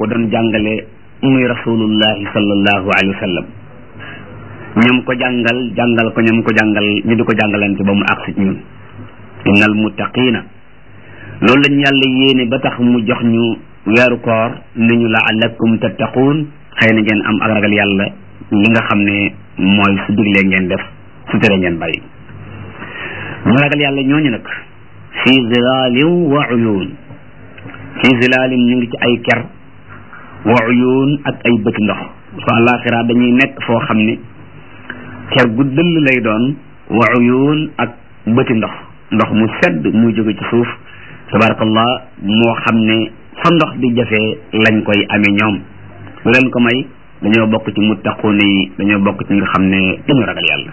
ko doon jàngale muy rasulullahi sallallahu alayhi wa sallam ñam ko jàngal jàngal ko ñam ko jàngal ñu di ko jàngalante ba mu agsi ci ñun innal muttaqina loolu lañu yàlla yéene ba tax mu jox ñu weeru koor ni ñu la'allakum tattaquun xëy na ngeen am ak ragal yàlla li nga xam ne mooy su diglee ngeen def su tere ngeen bàyyi ñu ragal yàlla ñooñu nag fi zilalin wa uyun fi zilalin ñu ngi ci ay ker wa uyun ak ay bëti ndox su àllaaxira dañuy nekk foo xam ne ker gu dëll lay doon wa uyun ak bëti ndox ndox mu sedd muy jóge ci suuf tabarakallah moo xam ne fa ndox di jafee lañ koy amee ñoom lu leen ko may dañoo bokk ci muttaquun yi dañoo bokk ci nga xam ne dañoo ragal yàlla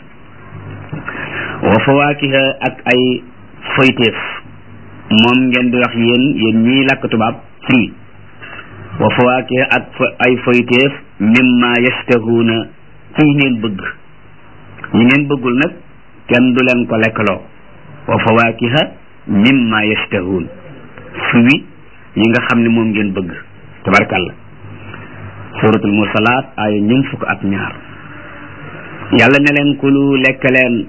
wa fawaakiha ak ay foyteef moom ngeen di wax yéen yéen ñiy làkk tubaab fruit wa fawaakiha ak ay foyteef mimma yashtahuuna ci yi ngeen bëgg yi ngeen bëggul nag kenn du leen ko lekkaloo wa fawaakiha mimma yashtahuun fruit yi nga xam ne moom ngeen bëgg tabarkàlla suratul mursalaat ay ñun fukk ak ñaar yàlla ne leen kulu lekk leen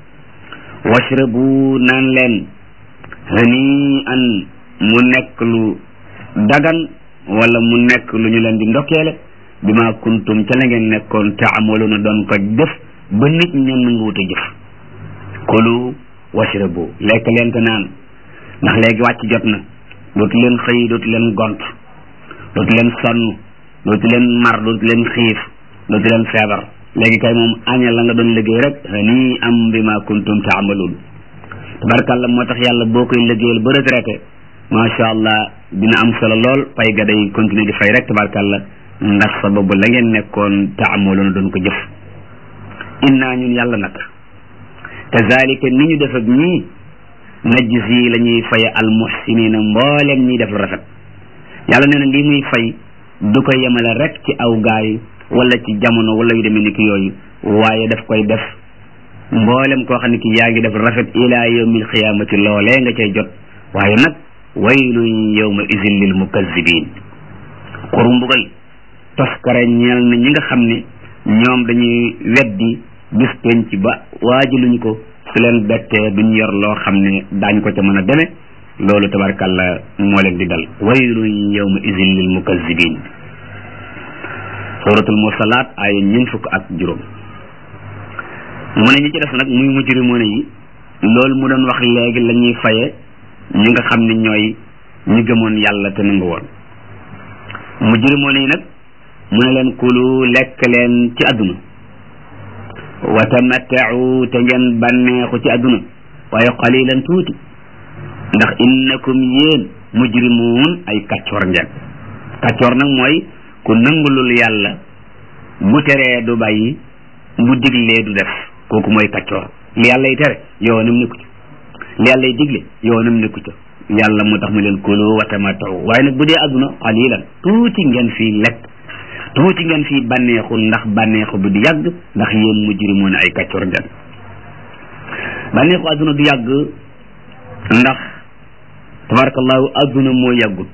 washrabu naan leen hani an mu nekk lu dagan wala mu nekk lu ñu leen di ndokkeele bi ma kuntum ca la ngeen nekkoon taamaluuna doon ko def ba nit ñen nga wut a jëf kulu washrabu lekk leen te naan ndax léegi wàcc jot na dootu leen xëy dootu leen gont dootu leen sonn dootu leen mar dootu leen xiif dootu leen feebar léegi kay moom aña la nga doon liggéey rek nii am bi ma kuntum taamaluun tabarkàlla moo tax yàlla boo koy liggéeyal ba retraité macha allah dina am solo lool pay ga day continuer di fay rek tabarkàlla ndax sababu la ngeen nekkoon taamaluun doon ko jëf innaa ñun yàlla nag kazalika ni ñu def ak ñii najzi la ñuy faye almuhsinina mbooleem ñuy def lu rafet yàlla nee na lii muy fay du ko yemale rek ci aw gaay wala ci jamono wala yu demee ni ki yooyu waaye daf koy def mboolem koo xam ne ki yaa ngi def rafet ila yawmil xiyaamati loolee nga cay jot waaye nag waylun yawma izin lil mukazzibin xuru mbugal toskare ñeel na ñi nga xam ne ñoom dañuy weddi bis penc ba waajaluñu ko su leen bettee duñ yor loo xam ne daañ ko ca mën a deme loolu tabarkàlla moo leen di dal waylun yawma izin lil mukazzibin suratul mursalaat ay ñeent fukk ak juróom mu ne ñi ci des nag muy mujrimoon yi loolu mu doon wax léegi la ñuy faye ñi nga xam ne ñooy ñi gëmoon yàlla te nangu woon mujrimoon yi nag mu ne leen kulu lekk leen ci àdduna wa tamattau te ngeen bànneexu ci àdduna waaye qalilan tuuti ndax innakum yéen mujrimuun ay kàccoor ngeen kàccoor nag mooy ku nangulul yàlla bu teree du bàyyi bu diglee du def kooku mooy kàccoor li yàlla yi tere yoonam nekku ci li yàlla yi digle yoonam nekku ca yàlla moo tax mu leen kulu wa tamattau waaye nag bu dee àdduna qalilan tuuti ngeen fii lekk tuuti ngeen fii bànneexu ndax bànneexu bi du yàgg ndax yéen mujrimoon ay kàccoor ngeen bànneexu àdduna du yàgg ndax tabarakallahu àdduna moo yàggut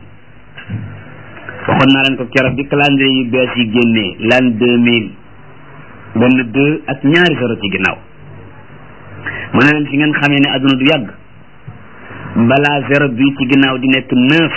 waxoon naa leen ko keroog bi calendrier yu bees yi génnee l'an deux mille benn deux ak ñaari zéro ci ginnaaw mu ne leen fi ngeen xamee ne àdduna du yàgg balaa zéro bi ci ginnaaw di nekk neuf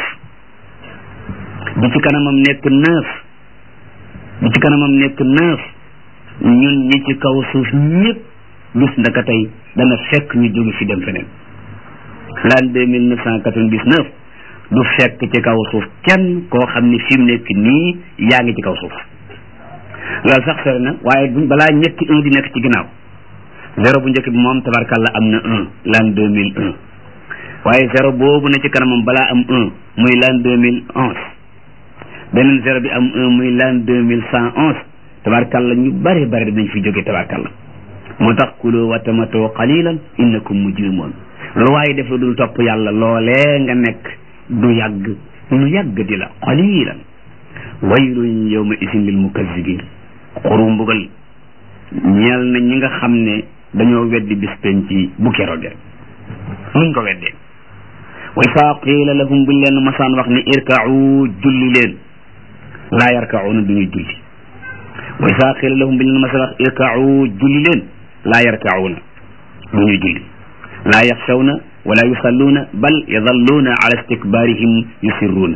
bi ci kanamam nekk neuf bi ci kanamam nekk neuf ñun ñi ci kaw suuf ñëpp bis ndaka tey dana fekk ñu jóge fi dem feneen l'an deux mille neuf cent quatre-vingt-dix-neuf du fekk ci kaw suuf kenn koo xam ni fi mu nekk nii yaa ngi ci kaw suuf loolu sax sori na waaye bu balaa ñetti un di nekk ci ginnaaw zéro bu njëkk bi moom tabarkalla am na un l'an deux mille un waaye zéro boobu na ci kanamam balaa am un muy l'an deux mille onze beneen zéro bi am un muy l'an deux mille cent onze tabarkalla ñu bari bari dañ fi jóge tabarkalla moo tax kulu wa tamatoo qalilan innakum mujrimoon lu waaye def lu dul topp yàlla loolee nga nekk du yàgg lu yàgg di la qalilan waylun yawma isin lil mukazzibin xuru mbugal ñeel na ñi nga xam ne dañoo weddi bis penc bu keroge nuñ ko weddee wa isaa qiila lahum buñ leen masaan wax ni irka'u julli leen laa yarkacuuna du ñuy julli wa isaa qiila lahum bi leen masa wax irkacuu julli leen laa yarkacuuna du ñuy julli laa yaxshawna wala yusalluuna bal yadalluuna ala istikbaarihim yusirruuna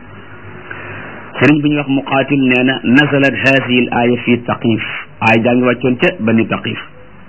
sëriñ bi ñuy wax muqaatil nee na nazalat haadihi l aaya fi taqif aaya jaa ngi wàccoon ca bani taqif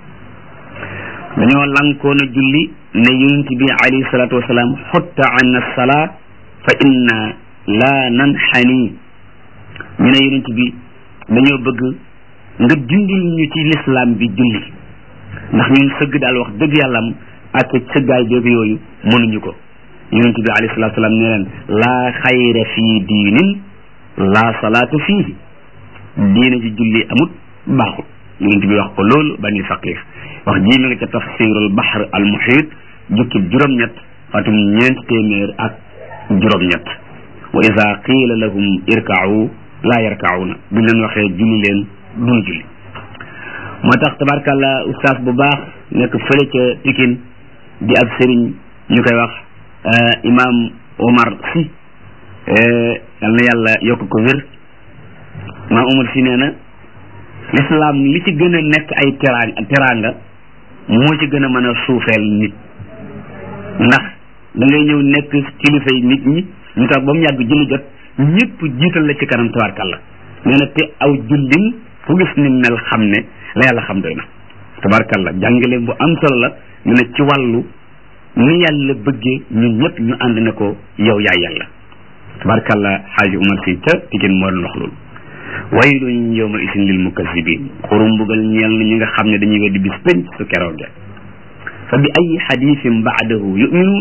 dañoo lankoon a julli ne yonent bi alayhi salaatu wasalaam xutta an alsalaa fa inna laa nanxani ñu ne yonent bi dañoo bëgg nga dindil ñu ci lislaam bi julli ndax ñun sëgg daal wax dëgg yàllam ak sëggaay beeg yooyu mënuñu ko yonent bi alayhi salaatu wasalaam ne leen laa xayra fii diinin laa salaatu fiihi diine ji julli amut baaxul yonent bi wax ko loolu bani faqif wax jii mi nga ca tafsirul bahr al muhit jukkib juróom-ñett xatum ñeent téeméer ak juróom-ñett wa ida qiila lahum irka'u laa yarka'una buñ leen waxee julli leen duñ julli moo tax tabarkàllah ustaas bu baax nekk fële ca Pikine di ab sëriñ ñu koy wax imam Omar si yal na yàlla yokk ko wér imam Omar si nee na l'islam li ci gën a nekk ay teraanga teraanga moo ci gën a mën a suufeel nit ndax da ngay ñëw nekk kilifa yi nit ñi ñu tax ba mu yàgg julli jot ñëpp jiital la ci kanam tabarkàlla nee na te aw jullin fu gis ni mel xam ne la yàlla xam doy na tabarkàlla jàngale bu am solo la ñu ne ci wàllu ni yàlla bëggee ñun ñëpp ñu ànd ne ko yow yaay yàlla tabarkàlla xaaji umar si ca Pikine moo doon wax loolu waylun yawma isin lil mukazzibin xurum mbugal ñeel na ñi nga xam ne dañuy weddi bis penc su keroog fa bi ay xadisin baadahu yuminuun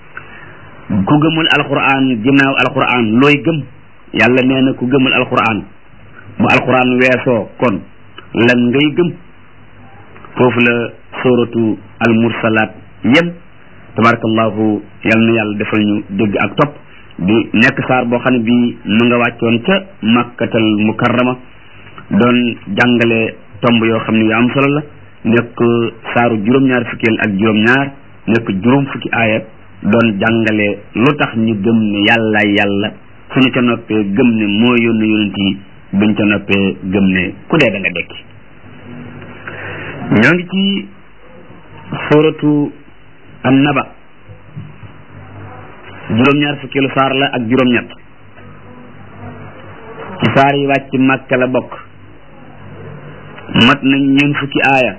ku gëmul alquran ginnaaw alquran looy gëm yàlla nee na ku gëmul alquran bu alquran weesoo kon lan ngay gëm foofu la suratu almursalaat yem tabarakallahu yal na yàlla defal ñu dégg ak topp di nekk saar boo xam ne bii mu nga wàccoon ca makkatal mukarrama doon jàngale tomb yoo xam ne yu am solo la nekk saaru juróom-ñaar fukkeel ak juróom-ñaar nekk juróom fukki aaya doon jàngale lu tax ñu gëm ne yàlla yàlla suñu ca noppee gëm ne moo yónni yonent yi buñ ca noppee gëm ne ku dee da nga dekki ñoo ngi ci suratu an-naba juróom-ñaar fukkeelu saar la ak juróom-ñett ci saar yi wàcc màkka la bokk mat nañ ñeen fukki aaya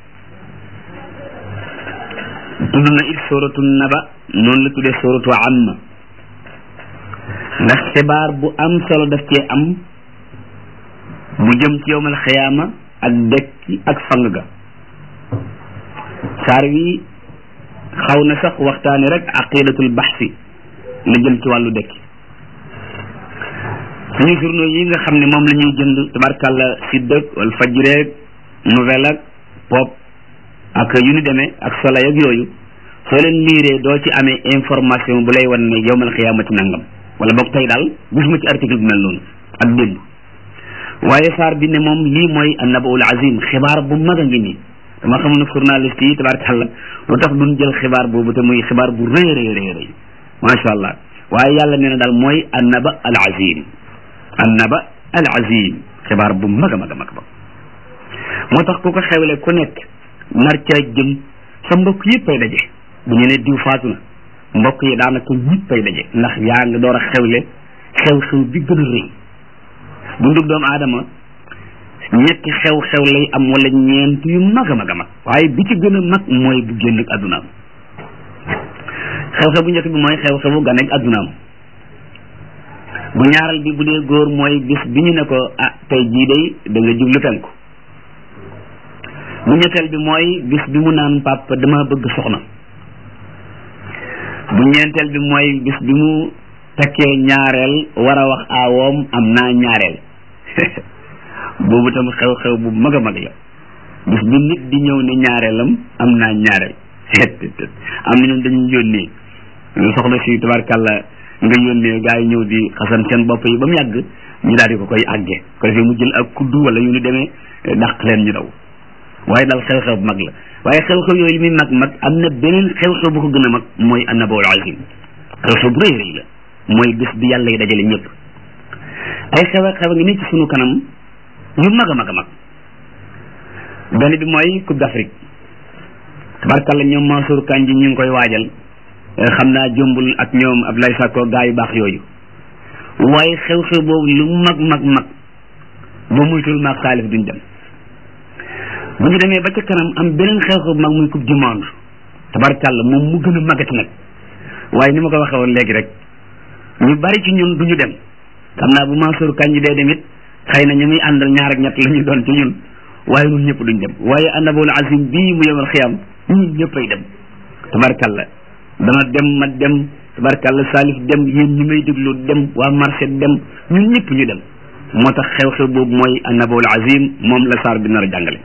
tudd na it suratu naba noonu la tuddee suratu amma ndax xibaar bu am solo daf cee am bu jëm ci yowmal xiyaama ak dekki ak fang ga saar wi xaw na sax waxtaani rek aqidatul baxsi la jëm ci wàllu dekki suñu journaux yi nga xam ne moom la ñuy jënd tabarkàlla siddëk wala fajreeg nouvelle ak pop ak yu ni demee ak soleil ak yooyu soo leen liiree doo ci amee information bu lay wan ne yowmal xiyaamati nangam wala boog tey daal gisuma ci article bu mel noonu ak démb waaye saar bi ne moom lii mooy annabaul azim xibaar bu mag a ngi nii dama xam ne journaliste yi tabarakàlla lu tax duñ jël xibaar boobu te muy xibaar bu rëy rëy rëy rëy macha allah waaye yàlla nee na daal mooy annaba al azim annaba al azim xibaar bu mag a mag a mag ba moo tax ku ko xewle ku nekk nar ca jëm sa mbokk yëpp ay daje bu ñu ne diw faatu na mbokk yi daanaka ñëpp ay daje ndax yaa ngi door a xewle xew-xew bi gën a rëy dundug doomu aadama ñetti xew-xew lay am wala ñeent yu mag a mag a mag waaye bi ci gën a mag mooy bu génn ak addunaam xew-xew bu njëkk bi mooy xew-xewu ganeeg addunaam bu ñaaral bi bu dee góor mooy bis bi ñu ne ko ah tey jii day da nga jublu penku bu ñetteel bi mooy bis bi mu naan papa dama bëgg soxna bu ñeenteel bi mooy bis bi mu takkee ñaareel war a wax aawoom am naa ñaareel boobu tam xew-xew bu mag a mag la bis bi nit di ñëw ne ñaareelam am naa ñaareel am na ñoom dañuy yónnee soxna si tabarkàlla nga yónnee gaa yi ñëw di xasan seen bopp yi ba mu yàgg ñu daal di ko koy àggee ko defee mu jël ak kuddu wala yu ñu demee dàq leen ñu daw waaye daal xew-xew bu mag la waaye xew-xew yooyu li muy mag mag am na beneen xew-xew bu ko gën a mag mooy annabaul azim xew-xew bu rëy rëy la mooy bis bi yàlla yi dajale ñëpp ay xew a xew a ngi nii ci sunu kanam yu mag a mag a mag benn bi mooy coupe d'Afrique tabarkalla ñoom Mansour Kandji ñu ngi koy waajal xam naa jombul ak ñoom Abdoulaye Sakko gaa yu baax yooyu waaye xew-xew boobu lu mag mag mag ba muytul maag Salif duñ dem bu ñu demee ba ca kanam am beneen xew-xew mag muy coupe du monde tabarkalla moom mu gën a magati nag waaye ni ma ko waxee woon léegi rek ñu bari ci ñun du ñu dem xam naa bu Mansour Kandji dee dem it xëy na ñu muy àndal ñaar ak ñett la ñu doon ci ñun waaye ñun ñëpp duñ dem waaye annabul azim bii mu yemal xiyam ñun ñëppay dem tabarkalla dana dem ma dem tabarkalla Salif dem yéen ñi may déglu dem waa marché dem ñun ñëpp ñu dem moo tax xew-xew boobu mooy annabul azim moom la saar bi nar a jàngale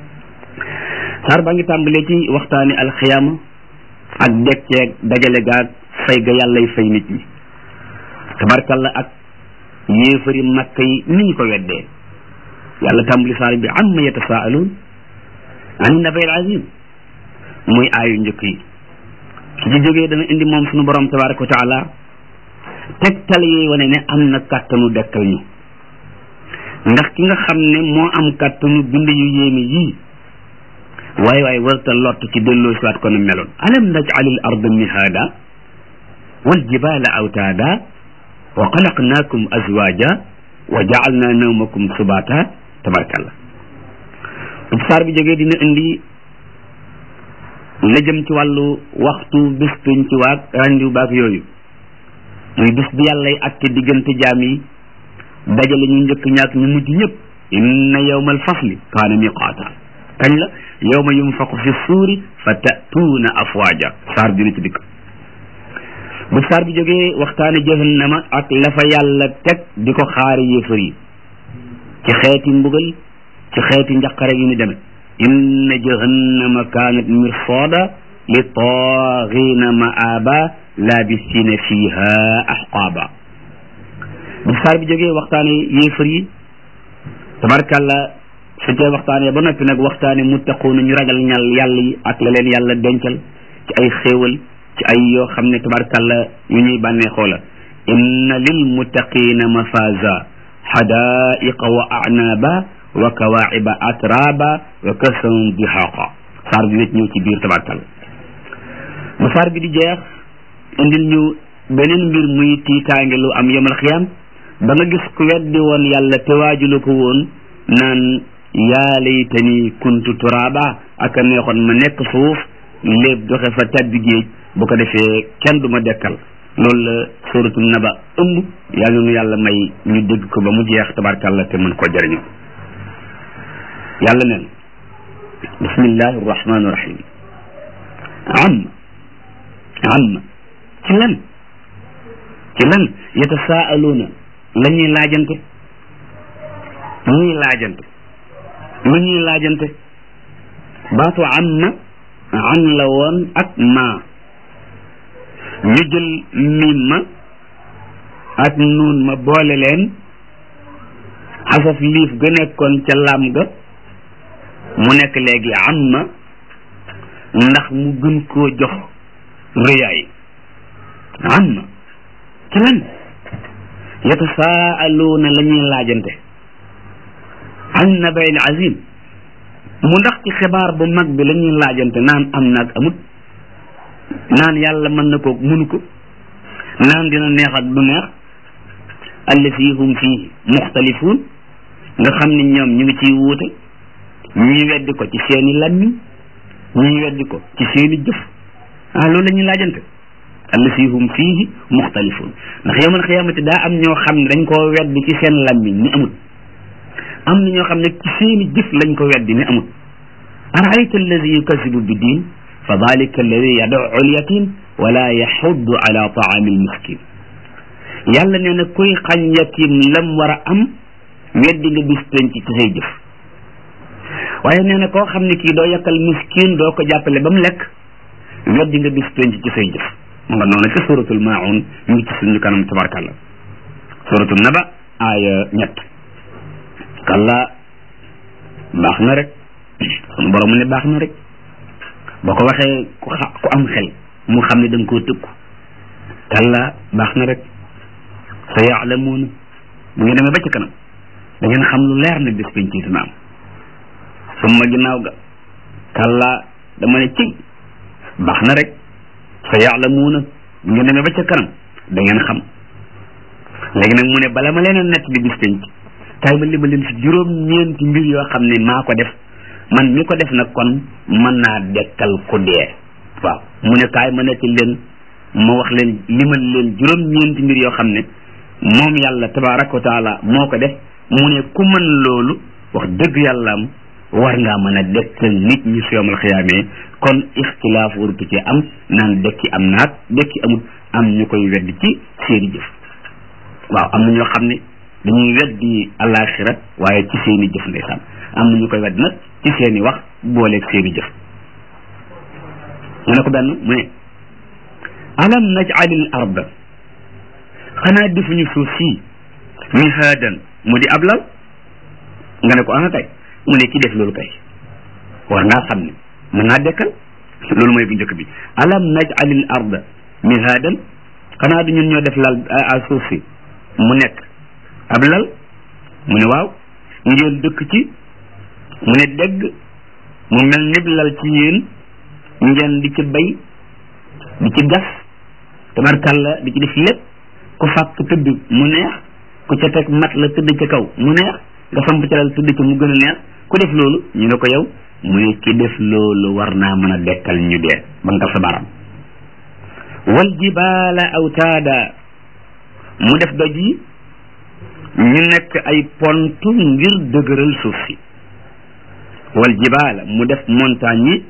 saar baa ngi tàmbalee ci waxtaani alxiyaama ak dekkeeg dajale gaag fay ga yàllay fay nit ñi tabarkalla ak yéefari makka yi ni ñu ko weddee yàlla tàmbali saar bi amma yatasaaluun ani nabayil azim muy aayu njëkk yi su ci jógee dana indi moom suñu borom tabaraka wa taala tegtal yi wane ne am na kàttanu dekkal ñu ndax ki nga xam ne moo am kàttanu bind yu yéeme yii waaye waaye warta lott ci delloo siwaat ko na meloon alam naj'alil arda mihaada wal jibaala awtaada wa xalaqnaakum azwaaja wa ja'alna nawmakum subaata tabarkalla bu saar bi jógee dina indi la jëm ci wàllu waxtu bés pénc ci waag randiw baak yooyu muy bés bi yàllay atte diggante jaam yi dajale ñu njëkk ñaak ñu mujj ñëpp inna yawmal fasli kaana miqaata kañ la yawma yunfaqu fi suuri fa ta'tuuna afwaaja saar dina ci dikk bu saar bi jógee waxtaane jahannama ak la fa yàlla teg di ko xaari yéefar yi ci xeeti mbugal ci xeeti njaqare yu ni demee inna jahannama kaanat mirsada li taaghina maaba labisina fiha ahqaaba bu saar bi jógee waxtaane yéefar yi tabarkalla su tee waxtaane ba noppi nag waxtaane muttaquuna ñu ragal ñal yàlla yi ak la leen yàlla dencal ci ay xéewal ci ay yoo xam ne tabarkalla yu ñuy bànneexoo la inna lil muttaqina mafaza xadaiqa wa anaaba wa kawaiba atraba wa kasan dihaqa saar bi wét ñëw ci biir tabarkalla bu saar bi di jeex indil ñu beneen mbir muy tiitaange lu am yomal xiyam ba nga gis ku weddi woon yàlla te waajulu ko woon naan yaa laytani kuntu turaba ak a neexoon ma nekk suuf léeb doxe fa tabbi géej bu ko defee kenn du ma dekkal loolu la suratul naba ëmb yàlla nu yàlla may ñu dégg ko ba mu jeex tabarkàlla te mën koo jëriñoo yàlla neen bismillahi rahmani rahim am am ci lan ci lan yatasaaluuna la ñuy laajante ñuy laajante lu ñuy laajante baatu amma an la woon ak ma ñu jël miim ma ak nuun ma boole leen xasaf liif ga nekkoon ca laam ga mu nekk léegi amma ndax mu gën koo jox rëyaay amma ci lan yatasaaluuna la ñuy laajante an nabayil azim mu ndax ci xibaar bu mag bi la ñuy laajante naan am naag amut naan yàlla mën na ko mënu ko naan dina neex ak du neex allati hum fii muxtalifuun nga xam ne ñoom ñu ngi ciy wuute ñii weddi ko ci seeni làmmiñ ñii weddi ko ci seeni jëf ah loolu la ñuy laajante allati hum fiihi muxtalifuun ndax yawmal xiyaamati daa am ñoo xam ne dañ koo weddi ci seen làmmiñ ni amut am na ñoo xam ne ci seeni jëf lañ ko weddi ni amut araayta alladi yukasibu bi diin fa dalika alladi yad'u al-yatim wala yaxuddu ala taami al-miskin yàlla nee na kuy xañ yatim lam war a am weddi nga bis penc ci say jëf waaye nee na koo xam ne kii doo yakkal miskin doo ko jàppale ba mu lekk weddi nga bis penc ci say jëf mu nga noonu ca suratul maun ñu ngi ci suñu kanam tabarkàllah suratul naba aaya ñett kalla baax na rek sunu borom mu ne baax na rek boo ko waxee ku xa ku am xel mu xam ne da nga koo tëkku kalla baax na rek sa yaalamuuna bu ngeen demee ba ci kanam da ngeen xam lu leer ne bis penc dina am summa ginnaaw ga kàllaa dama ne ci baax na rek sa yaalamuuna bu ngeen demee ba ca kanam da ngeen xam léegi nag mu ne bala ma leen a nett di bis penc kaay ma lima leen fi juróom ñeenti mbir yoo xam ne maa ko def man mi ko def nag kon mën naa dekkal ku dee waaw mu ne kaay ma netti leen ma wax leen limal leen juróom ñeenti mbir yoo xam ne moom yàlla tabaraka wa taala moo ko def mu ne ku mën loolu wax dëgg yàlla am war ngaa mën a dekkal nit ñi su yawmal xiyaamee kon ixtilaaf warutu ci am naan dekki am naat dekki amut am ñu koy wedd ci seeni jëf waaw am na ñoo xam ne dañuy weddi alaxira waaye ci seeni jëf ndeysaan am na ñu koy wedd nag ci seeni wax booleeg seeni jëf ñu ne ko benn mu ne alam najalil arda xanaa defuñu suuf sii mihaadan mu di ab lal nga ne ko ana kay mu ne ki def loolu kay war ngaa xam ne mën naa dekkal loolu mooy bu njëkk bi alam najalil arda mihaadan xanaa du ñun ñoo def lal a suuf si mu nekk ab lal mu ne waaw ngeen dëkk ci mu ne dégg mu mel nib lal ci yéen ngeen di ci bay di ci gas tabarkalla di ci def lépp ku fàkk tëdd mu neex ku ca teg mat la tëdd ca kaw mu neex nga samp ca lal tëdd ca mu gën a neex ku def loolu ñu ne ko yow mu ne ki def loolu war naa mën a dekkal ñu dee ba nga sa baram wal jibaala awtaada mu def doj yi ñu nekk ay pont ngir dëgëral suuf si wal jibaala mu def montagne yi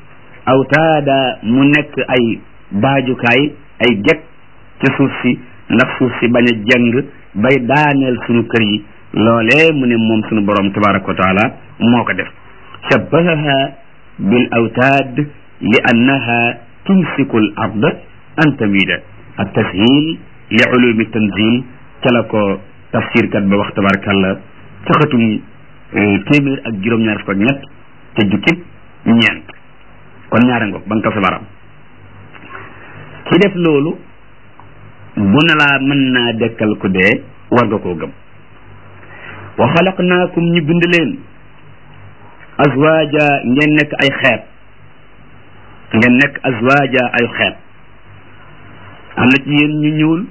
awtaada mu nekk ay baajukaay ay gekk ci suuf si ndax suuf si bañ a jëng bay daaneel sunu kër yi loolee mu ne moom sunu borom tabaraka wa taala moo ko def shabbahaha bil awtaad li annaha tumsiku al ard an tamida ak tashil li ulumi tanzil ca la ko tafsirkat ba wax tabarakallah ca xatum téeméer ak juróom-ñaar fukk ak ñett ca jukkib ñeent kon ñaare ngoog ba nga ko sa baram ki def loolu bu ne laa mën naa dekkal ku dee war nga koo gëm wa xalaqnaakum ñu bind leen azwaaja ngeen nekk ay xeet ngeen nekk azwaaja ay xeet am na ci yéen ñu ñuul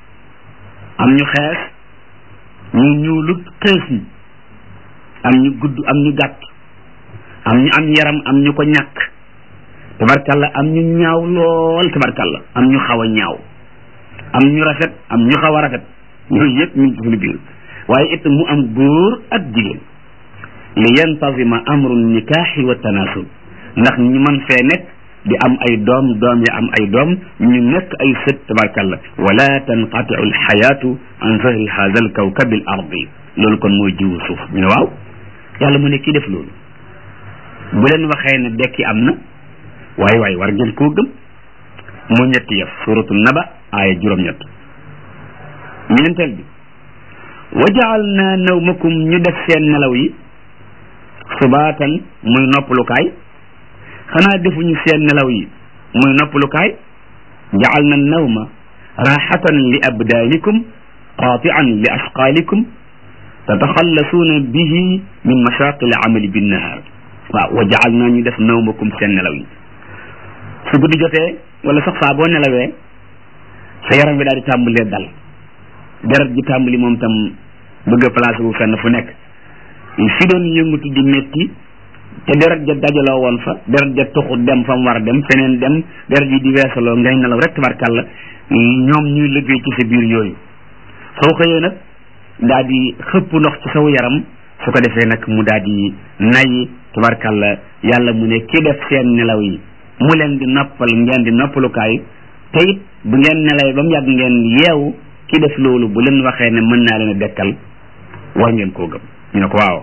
am ñu xees ñu ñuulut xees ñi am ñu gudd am ñu gàtt am ñu am yaram am ñu ko ñàkk tabarkalla am ñu ñaaw lool tabarkalla am ñu xaw a ñaaw am ñu rafet am ñu xaw a rafet yooyu yëpp ñu ngi ci suñu biir waaye it mu am góor ak jigéen li yantazima amru nikaaxi wa tanaasul ndax ñu mën fee nekk di am ay doom doom ya am ay doom ñu nekk ay sët tabarkalla wala tanqatiu alxayaatu an zahri hada alkawkabi al ardi loolu kon mooy jiwu suuf ñu ne waaw yàlla mu ne kii def loolu bu leen waxee ne dekki am na waaye waaye war ngeen koo gëm mu ñetti yëf suratu naba aaya juróom-ñett ñeenteel bi wa jaal naa nawmakum ñu def seen nelaw yi subaatan muy noppalukaay xanaa defuñu seen nelaw yi muy noppalukaay jaal na nawma raaxatan li abdaanikum qaatian li asqaalikum tataxallasuuna bihi min mashaaqi al amali binnahaar waaw wa jaal naa ñu def nawmakum seen nelaw yi su guddi jotee wala sax saa boo nelawee sa yaram bi daal di tàmbalee dal deret ji tàmbali moom tam bëgg a placé wu fenn fu nekk fi doon yëngatu di métti te deret ja dajaloo woon fa deret ja tuxu dem fa mu war a dem feneen dem deret ji di weesaloo ngay nelaw rek tabarkàlla ñoom ñuy liggéey ci sa biir yooyu soo xëyee nag daal di xëpp ndox ci saw yaram su ko defee nag mu daal di nay tabarkàlla yàlla mu ne ki def seen nelaw yi mu leen di noppal ngeen di noppalukaay te it bu ngeen nelawee ba mu yàgg ngeen yeewu ki def loolu bu leen waxee ne mën naa leen a dekkal war ngeen koo gëm ñu ne ko waaw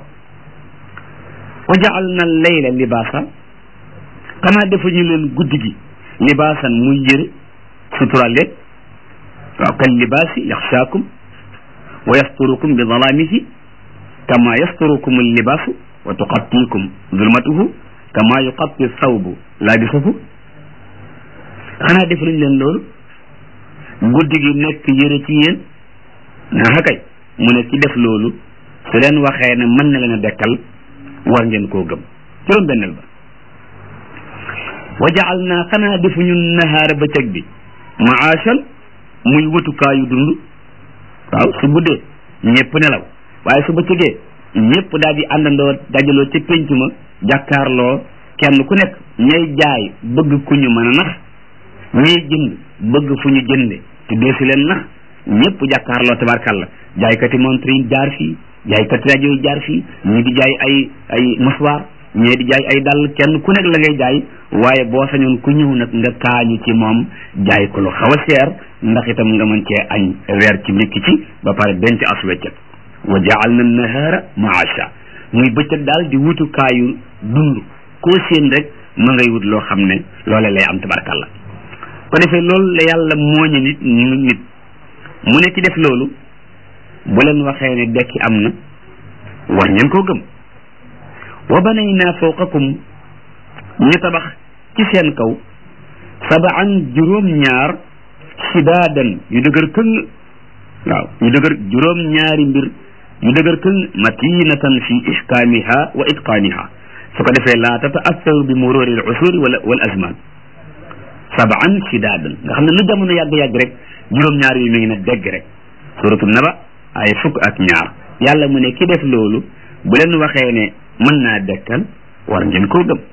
wa jaal na layla libaasa xanaa defuñu leen guddi gi libaasan muy yëre sutural leen waaw kal libaasi yaxshaakum wa yasturukum bi dalaamihi kama yasturukum allibaasu wa tuqattiikum zulmatuhu kama yuqatti sawbu laabisahu xanaa defuñu leen loolu guddi gi nekk yëre ci yéen naa kay mu ne ki def loolu su leen waxee ne mën na leen a dekkal war ngeen koo gëm juróom benneel ba wa jaal naa xanaa defuñu nahaara bëccëg bi maashan muy wutukaayu dund waaw su guddee ñëpp nelaw waaye su bëccëgee ñëpp daal di àndandoo dajaloo ca pénc ma jàkkaarloo kenn ku nekk ñay jaay bëgg ku ñu mën a nax ñay jënd bëgg fu ñu jënde te deesu leen nax ñëpp jàkkaarloo tabarkalla jaaykati montre yi jaar fii jaaykati rajo yi jaar fii ñii di jaay ay ay mouchoir ñii di jaay ay dàll kenn ku nekk la ngay jaay waaye boo sañoon ku ñëw nag nga kaañu ci moom jaay ko lu xaw a seer ndax itam nga mën cee añ weer ci ndékki ci ba pare denc as weccet wa jaal na nahaara maasha muy bëccëg daal di wutukaayu dund koo séen rek ma ngay wut loo xam ne loole lay am tabarkalla ko defee loolu la yàlla mooñe nit nit mu ne ci def loolu bu leen waxee ne dekki am na war ngeen koo gëm wa banaynaa fawqakum ñu tabax ci seen kaw sabaan juróom ñaar sidaadan yu dëgër këng waaw yu dëgër juróom ñaari mbir yu dëgër këng matinatan fi ihkaamiha wa itqaaniha su ko defee laa tataassaru bi mururi al usuri wala wal azman sabaan sidaadan nga xam ne lu jamono yàgg-yàgg rek juróom ñaar yi mi ngi ne dégg rek suratu naba ay fukk ak ñaar yàlla mu ne ki def loolu bu leen waxee ne mën naa dekkal war ngeen koo gëm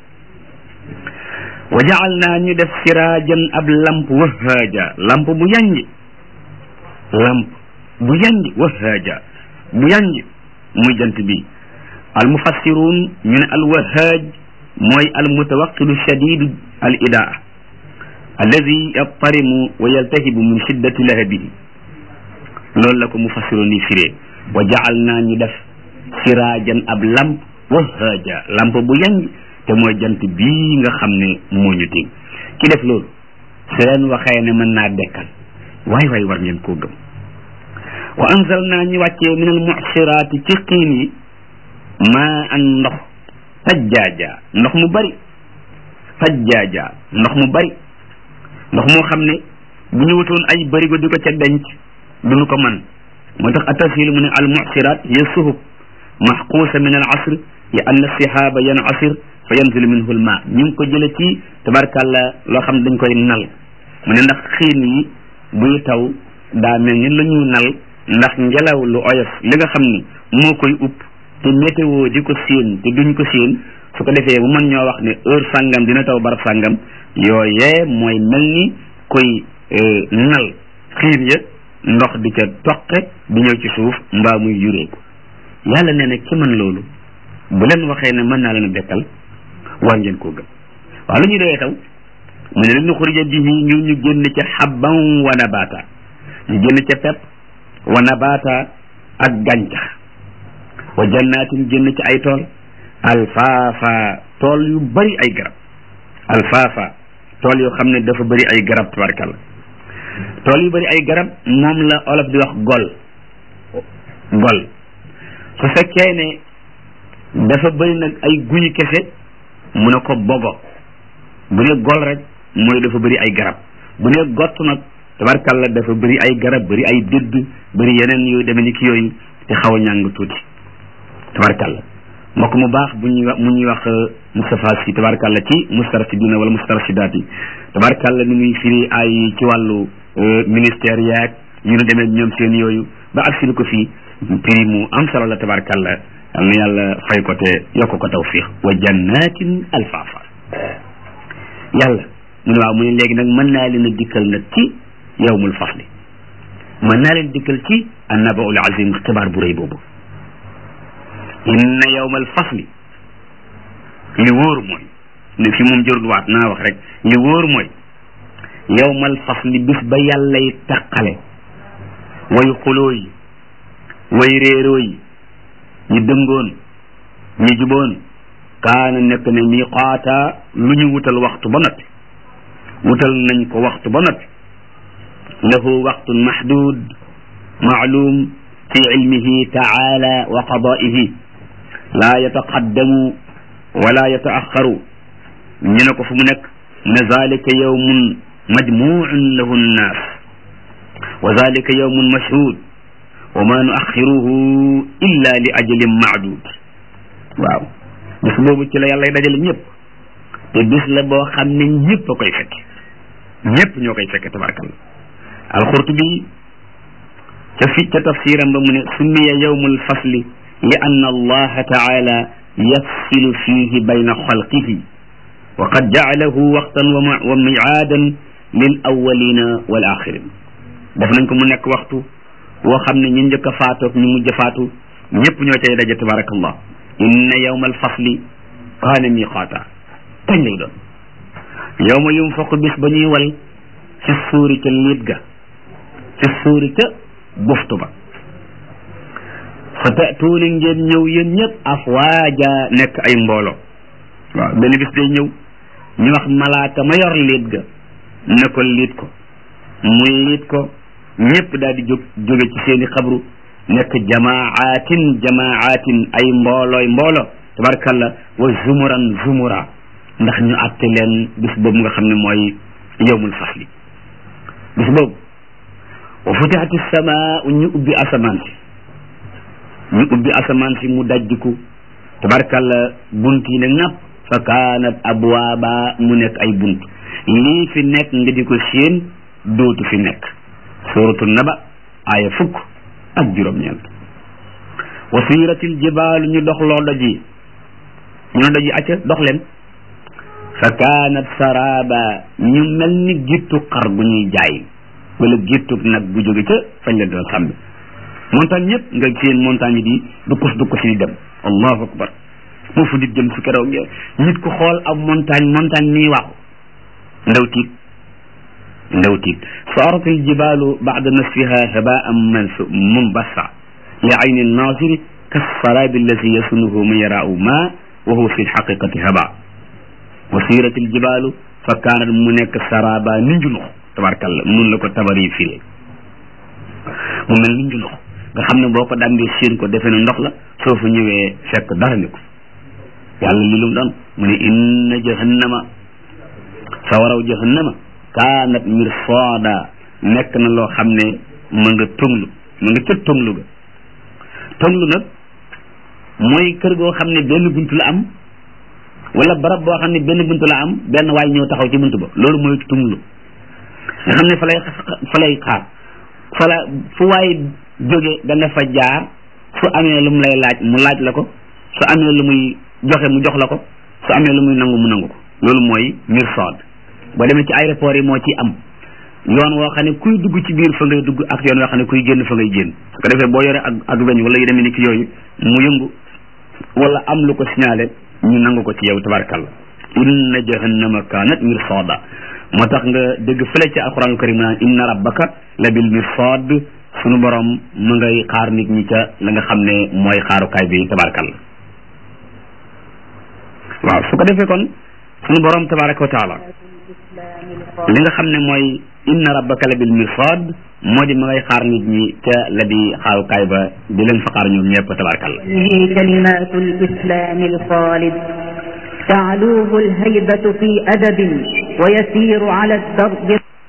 wa jaal naa ñu def siraajan ab lamp wahaaja lamp bu yanj lamp bu yanj wahaaja bu yanj muy jant bi al mufassiruun ñu ne al wahaaj mooy al mutawaqilu shadidu al idaa alladi yattarimu wa yaltahibu min shiddati lahabihi loolu la ko mufassiruun yi firee wa jaal naa ñu def siraajan ab lamp wahaaja lamp bu yanj te mooy jant bii nga xam ne moo ñu tiim ki def loolu su leen waxee ne mën naa dekkal waay waay war ngeen koo gëm wa anzal naa ñu wàccee min al mucsiraati ci xiin yi maa an ndox tajjaaja ndox mu bari tajjaaja ndox mu bari ndox moo xam ne bu ñu wutoon ay barigo di ko ca denc duñu ko man moo tax atafil mu ne al mucsiraat hiya suhub maxquusa min al asr li anna sihaaba yanasir fa yanzilu minhu lma ñu ngi ko jële ci tabarkàlla loo xam ne dañ koy nal mu ne ndax xiin yi buy taw daa mel ni la ñu nal ndax ngelaw lu oyof li nga xam ne moo koy upp te météo di ko séen te duñ ko séen su ko defee bu mën ñoo wax ne heure sàngam dina taw barab sàngam yooyee mooy mel ni koy nal xiin ya ndox di ca toqe di ñëw ci suuf mbaa muy yureeku yàlla nee na ki mën loolu bu leen waxee ne mën naa leen a dekkal war ngeen koo gëm waaw lu ñuy doyee taw mu ne leen nuxrija bihi ngir ñu génn ca xabban wa nabaata ñu génn ca pepp wa nabaata ak gàncax wa jannaatin génn ci ay tool alfaafa tool yu bari ay garab alfaafa tool yoo xam ne dafa bari ay garab tabarkalla tool yu bari ay garab moom la olof di wax gol gol su fekkee ne dafa bari nag ay guñi kese mu ne ko bogo bu ne gol rek mooy dafa bëri ay garab bu ne gott nag tabarkalla dafa bëri ay garab bëri ay dëdd bëri yeneen yooyu demee ni ki yooyu te xaw a ñàng tuuti tabarkalla mbokk mu baax bu ñuy wax mu ñuy wax Moustapha Sy tabarkalla ci mustarsidina wala mustarsidaat yi tabarkalla ni muy firi ay ci wàllu ministère yaag yu nu demee ñoom seen yooyu ba ak si ko fii prix mu am solo la tabarkalla yal na yàlla fay ko te yokk ko tawfiq wa jannatin alfaafa yàlla mu ne waaw mu ne léegi nag mën naa leen a dikkal nag ci yawmul fasli mën naa leen dikkal ci annabaul azim xibaar bu rëy boobu inna yawmal fasli li wóor mooy ne fi moom jërul waat naa wax rek li wóor mooy yawmal fasli bis ba yàllay taqale way xuloo yi way réeroo yi ñi dëngoon ñi juboon kaana nekk ne miqaata lu ñu wutal waxtu ba noppi wutal nañ ko waxtu ba noppi lahu waqtun mahdud maalum fi ilmihi taala wa qadaihi laa yataqaddamu wala yataaxaru ñu ne ko fu mu nekk ne zalika yawmun majmuun lahu nnaas wa zalika yawmun mashhud wa ma nuaxiruhu illa li ajalin maadud waaw bis boobu ci la yàlla dajale ñëpp te bis la boo xam ne ñëpp a koy fekk ñëpp ñoo koy fekk tabarakallah alxurtubi ca fi ca tafsiram ba mu ne summiya yawmul fasli li anna allaha taala yafsilu fihi bayna xalqihi wa qad jaalahu waqtan wa miaadan lil awalina wal axirin def nañ ko mu nekk waxtu woo xam ne ñu njëkk a faatoog ñu mujj a faatu ñëpp ñoo cay daje tabarakallah inna yawmal fasli kaana miqaata kañ lay doon yawma yunfaqu bis ba ñuy wal ci suuri ca liit ga ci suuri ca buftu ba fa tatuuna ngeen ñëw yéen ñëpp afwaaja nekk ay mbooloo waaw benn bis day ñëw ñu wax malaaka ma yor liit ga ne ko liit ko mu liit ko ñëpp daal di jóg jóge ci seeni xabru nekk jamaatin jamaatin ay mboolooy mboolo tabarkalla wa zumuran zumura ndax ñu àtte leen bis boobu nga xam ne mooy yowmul fasli bis boobu wa futihati samaa ñu ubbi asamaan si ñu ubbi asamaan si mu dajjiku tabarkalla bunt yi ne ŋàpp fa kaanat abwaaba mu nekk ay bunt lii fi nekk nga di ko séen dootu fi nekk suratu naba aaya fukk ak juróom-ñeent wa siratil jibaalu ñu dox loo doj yi ñu ne doj yi acca dox leen fa kaanat saraba ñu mel ni gittu xar gu ñuy jaay wala gittu nag bu jóge ca fañ leen doon sàmmi montagne yëpp nga seen montagne yi di dukkus dukkus yi dem allahu akbar moo fu nit jëm su keroog nit ku xool ab montagne montagne nii waaxu ndaw tiit ndaw tiit saarat aljibalu bada nasfiha habaan mansu mumbassa li ayni nasiri kasarabi allati yasunuhu man yarau ma wa huwa fi lxaqiqati haba wa sirat aljibalu fa kaanat mu nekk saraba ni njunux tabarkalla nun la ko tabari firee mu mel ni njunux nga xam ne boo ko dambee séen ko defe ne ndox la soo fa ñëwee fekk dara ni ko yàlla li lum doon mu ne inna jahannama sawaraw jahannama kaanat mirsaada nekk na loo xam ne ma nga tonglu ma nga ca tonglu ga tonglu nag mooy kër goo xam ne benn buntu la am wala barab boo xam ne benn buntu la am benn waay ñëw taxaw ci buntu ba loolu mooy tonglu nga xam ne fa lay fa lay xaar fa la fu waay jóge da nga fa jaar su amee lu mu lay laaj mu laaj la ko su amee lu muy joxe mu jox la ko su amee lu muy nangu mu nangu ko loolu mooy mirsaad boo demee ci aéroport yi moo ci am yoon woo xam ne kuy dugg ci biir fa ngay dugg ak yoon woo xam ne kuy génn fa ngay génn su ko defee boo yore ak ak weñ wala yu demee ni ki yooyu mu yëngu wala am lu ko signalé ñu nangu ko ci yow tabarakallah inna jahannama kanat mirsaada moo tax nga dégg fële ci alquranul karim naan inna rabbaka la bil mirsaad sunu borom mu ngay xaar nit ñi ca la nga xam ne mooy xaarukaay bi tabarakallah waaw su ko defee kon sunu borom tabaraka wa taala li nga xam ne mooy inna rabbaka la bil mirsad moo di ma ngay xaar nit ñi ca la di xaarukaay ba di leen fa xaar ñoom ñëpp tabarakallah كلمات الإسلام الخالد تعلوه الهيبة في أدب ويسير على الدرب